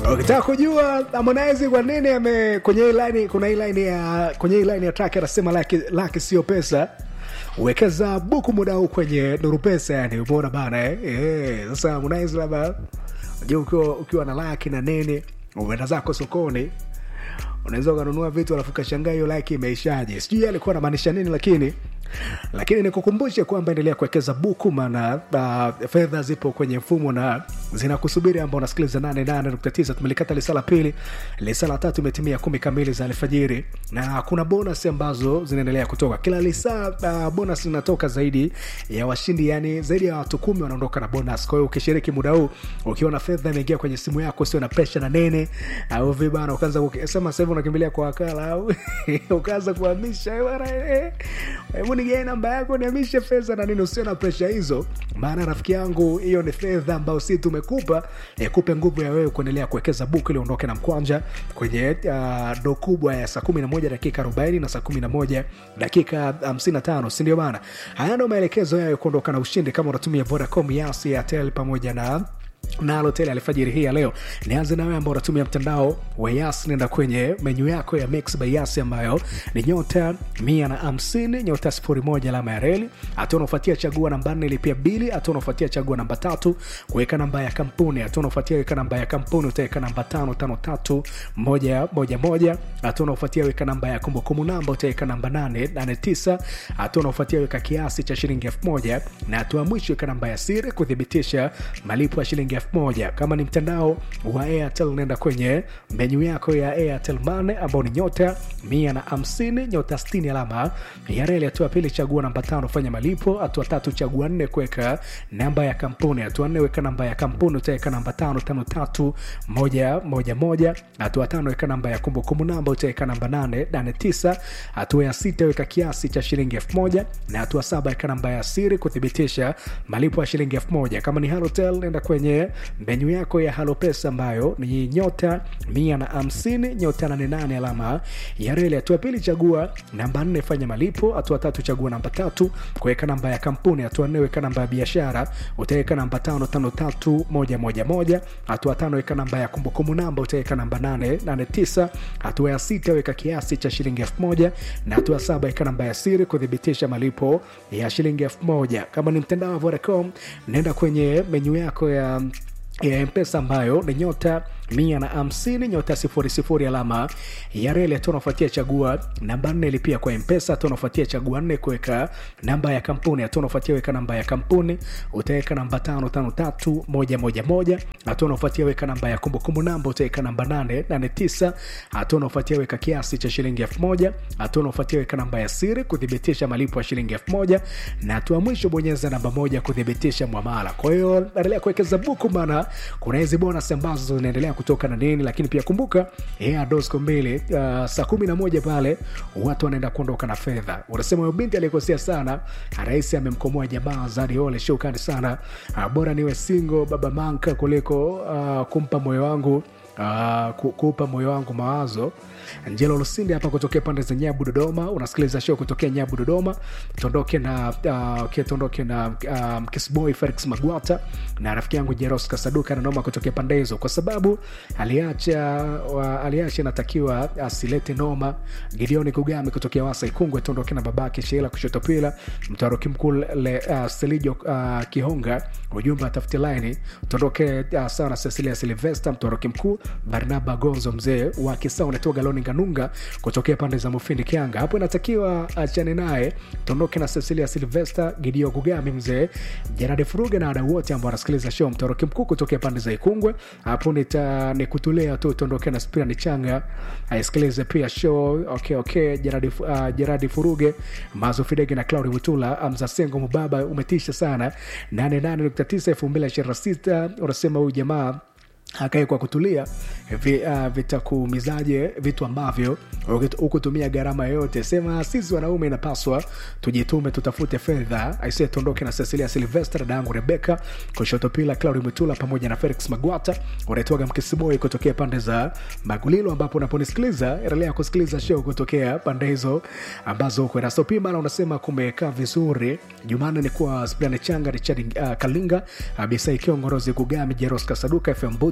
ukitaka kujua Harmonize kwa nini ame kwenye hii line kuna hii line ya kwenye hii line ya track anasema laki, laki sio pesa wekeza buku muda huu kwenye nuru pesa yani umeona bana eh? Eh, sasa Harmonize labda unajua ukiwa, ukiwa na laki na nini umeenda zako sokoni unaweza ukanunua vitu alafu kashangaa hiyo laki imeishaje sijui yeye alikuwa anamaanisha nini lakini lakini nikukumbushe kwamba endelea kuwekeza buku maana uh, fedha zipo kwenye mfumo na zinakusubiri ambao unasikiliza 88.9 tumelikata lisa la pili lisa la tatu imetimia kumi kamili za alfajiri na kuna bonus ambazo zinaendelea kutoka kila lisa uh, bonus linatoka zaidi ya washindi yani zaidi ya watu kumi wanaondoka na bonus kwa hiyo ukishiriki muda huu ukiwa na fedha imeingia kwenye simu yako sio na presha na nene au vibana ukaanza kusema sasa hivi unakimbilia kwa wakala au ukaanza kuhamisha eh, bwana, eh, hebu nigae namba yako niamishe fedha na nini usio na presha hizo maana rafiki yangu hiyo ni fedha ambayo si tumekupa eh, kupe nguvu ya wewe kuendelea kuwekeza buku ili uondoke na mkwanja kwenye uh, do kubwa ya saa 11 dakika 40 na saa 11 dakika 55 sindio bana haya ndo maelekezo yayo kuondoka na ushindi kama unatumia vodacom yasi airtel pamoja na nalo tele alfajiri hii ya leo nianze nawe ambao unatumia mtandao wa yas nenda kwenye menyu yako ya mix by yas ambayo ni nyota mia na hamsini nyota sifuri moja alama ya reli hatua unaofuatia chagua namba nne lipia bili hatua unaofuatia chagua namba tatu kuweka namba ya kampuni hatua unaofuatia weka namba ya kampuni utaweka namba tano tano tatu moja moja moja hatua unaofuatia weka namba ya kumbukumbu namba utaweka namba nane nane tisa hatua unaofuatia weka kiasi cha shilingi elfu moja na hatua mwisho weka namba ya siri kuthibitisha malipo ya shilingi elfu moja kama ni mtandao wa airtel nenda kwenye menyu yako ya airtel mane ambao ni nyota mia na hamsini nyota stini alama ya reli hatua pili chagua namba tano fanya malipo hatua tatu chagua nne kuweka namba ya kampuni hatua nne weka namba ya kampuni utaweka namba tano tano tatu moja moja moja hatua tano weka namba ya kumbukumbu namba utaweka namba nane nane tisa hatua ya sita weka kiasi cha shilingi elfu moja na hatua saba weka namba ya siri kuthibitisha malipo ya shilingi elfu moja kama ni halotel nenda kwenye menyu yako ya halo pesa ambayo ni nyota mia na hamsini nyota nane nane alama ya reli hatua pili chagua namba nne fanya malipo hatua tatu chagua namba tatu kuweka namba ya kampuni hatua nne weka namba ya biashara utaweka namba tano tano tatu moja moja moja hatua tano weka namba ya kumbukumbu namba utaweka namba nane nane tisa hatua ya sita weka kiasi cha shilingi elfu moja na hatua saba weka namba ya siri kuthibitisha malipo ya shilingi elfu moja kama ni mtandao wa vodacom naenda kwenye menyu yako ya ya mpesa ambayo ni nyota mia na hamsini nyota sifuri sifuri alama ya reli hatua unafuatia chagua namba nne lipia kwa mpesa hatua unafuatia chagua nne kuweka namba ya kampuni hatua unafuatia weka namba ya kampuni utaweka namba tano tano tatu moja moja moja hatua unafuatia weka namba ya kumbukumbu namba utaweka namba nane nane tisa hatua unafuatia weka kiasi cha shilingi elfu moja hatua unafuatia weka namba ya siri kuthibitisha malipo ya shilingi elfu moja na hatua mwisho bonyeza namba moja kuthibitisha mwamala kwa hiyo endelea kuwekeza buku maana kuna hizi bonus ambazo zinaendelea kutoka na nini lakini pia kumbuka yeah, dosco mbili uh, saa kumi na moja pale watu wanaenda kuondoka na fedha unasema huyo binti aliyekosea sana rais amemkomoa jamaa zariole shukani sana uh, bora niwe singo baba manka kuliko uh, kumpa moyo wangu Uh, ku- kuupa moyo wangu mawazo njelo lusinde hapa kutokea pande za nyabu dodoma unasikiliza show kutokea nyabu dodoma tuondoke na uh, okay, tuondoke na um, kisboy felix magwata na rafiki yangu jeros kasaduka nanoma kutokea pande hizo kwa sababu aliacha wa, aliacha inatakiwa asilete noma gideoni kugami kutokea wasa ikungwe tuondoke na babake sheila kushotopila mtaroki mkuu le- uh, selijo uh, kihonga ujumbe atafute laini tuondoke uh, sana cecilia silvesta mtoroki mkuu barnaba gonzo mzee wa kisa unatoa galoni nganunga kutokea pande za mufindi kianga hapo inatakiwa achane naye tuondoke na cecilia silvesta gidio gugami mzee jerade furuge na wadau wote ambao wanasikiliza show mtoroki mkuu kutokea pande za ikungwe hapo nita nikutulea tu tuondoke na spirani changa aisikilize pia show okay, okay. jeradi, uh, jeradi furuge mazo fidege na claudi witula amza sengo mubaba umetisha sana 88.9 2026 unasema huyu jamaa akae kwa kutulia vi, uh, vitakuumizaje vitu ambavyo hukutumia gharama yoyote sema sisi wanaume inapaswa tujitume tutafute fedha aisee tuondoke na cecilia silvester dada yangu rebeka kushoto pila claudi mwitula pamoja na felix magwata unaitwaga mkisiboi kutokea pande za magulilo ambapo unaponisikiliza endelea kusikiliza show kutokea pande hizo ambazo huko nasopima na unasema kumekaa vizuri jumanne ni kuwa splane changa richard uh, kalinga abisai kiongorozi gugami jeros kasaduka fm butu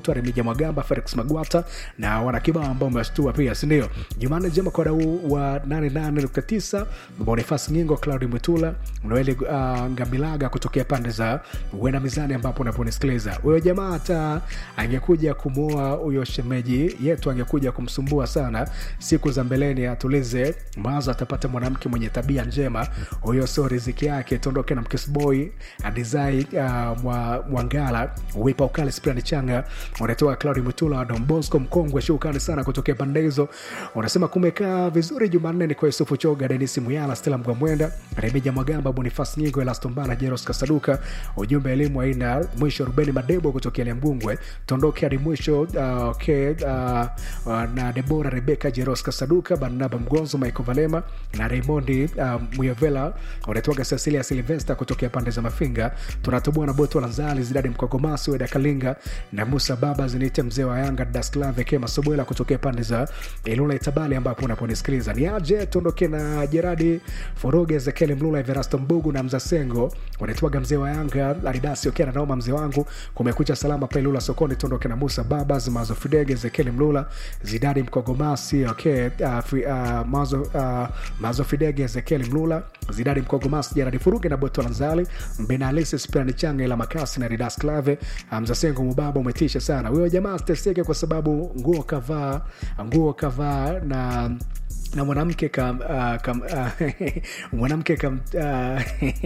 unaitwa remija mwagamba felix magwata na wanakibao ambao umewashtua pia sindio jumanne njema kwa dau wa 88.9 bonifas ngingo claudi mwitula noeli uh, ngamilaga kutokea pande za uenda mizani ambapo unaponisikiliza huyo jamaa hata angekuja kumwoa huyo shemeji yetu angekuja kumsumbua sana siku za mbeleni atulize mawazo atapata mwanamke mwenye tabia njema huyo sio riziki yake tuondoke na mkisboy adizai uh, mwa, mwangala wipa ukali sprani changa unatoa claudi mutula dombosco mkongwe shukani sana kutokea pande hizo unasema kumekaa vizuri jumanne ni kwa yusufu choga denisi muyala stela mgwamwenda remija mwagamba bonifas nyingo elastombana jeros kasaduka ujumbe elimu aina mwisho rubeni madebo kutokea liambungwe tondoke hadi mwisho uh, okay, uh, uh, na debora rebeka jeros kasaduka barnaba mgonzo michael valema na raymondi uh, muyavela unatoaga cecilia silvesta kutokea pande za mafinga tunatoboa na boto lanzali zidadi mkogomasi weda kalinga na musa baba ziniite mzee wa yanga dasklave kema sobwela kutokea pande za ilula itabali ambapo unaponisikiliza ni aje tuondoke na jeradi foroge ezekieli mlula everasto mbugu na mzasengo wanaitwaga mzee wa yanga aridasi okiana naoma mzee wangu kumekucha salama pale lula sokoni tuondoke na musa babas mazo fidege ezekieli mlula zidadi mkogomasi okay, uh, fi, uh, mazo, uh, mazo fidege ezekieli mlula zidadi mkogomasi jeradi furuge na boto lanzali mbenalisi spiani changa ila makasi na ridas clave mzasengo mubaba umetisha sana huyo jamaa steseke kwa sababu nguo kavaa nguo kavaa na na mwanamke kam, uh, kam uh, mwanamke kam uh,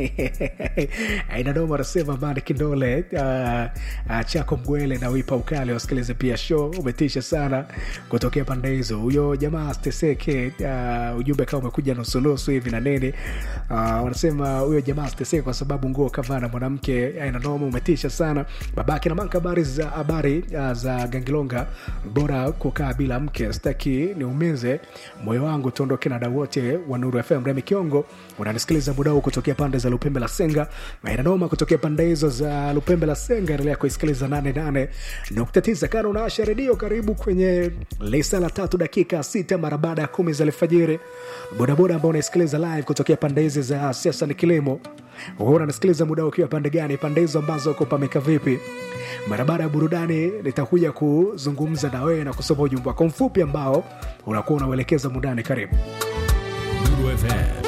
inadoma anasema mani kindole uh, uh, chako mgwele na wipa ukali wasikilize pia show umetisha sana kutokea pande hizo huyo jamaa steseke uh, ujumbe kama umekuja nusunusu hivi na nini uh, wanasema huyo jamaa steseke kwa sababu nguo kavaa na mwanamke inadoma umetisha sana babake na manka habari za habari uh, za gangilonga bora kukaa bila mke sitaki niumize moyo wangu tuondoke na dau wote wa nuru fm remi kiongo unanisikiliza muda huu kutokea pande za lupembe la senga mainanoma kutokea pande hizo za lupembe la senga endelea kuisikiliza 88.9 kana unaasha redio karibu kwenye lisa la tatu dakika sita mara baada ya kumi za alfajiri bodaboda ambao unaisikiliza live kutokea pande hizi za siasa ni kilimo wewe unanisikiliza muda ukiwa pande gani pande hizo ambazo uko pameka vipi mara baada ya burudani nitakuja kuzungumza na wewe na kusoma ujumbe wako mfupi ambao unakuwa unauelekeza mudani karibu Nuru FM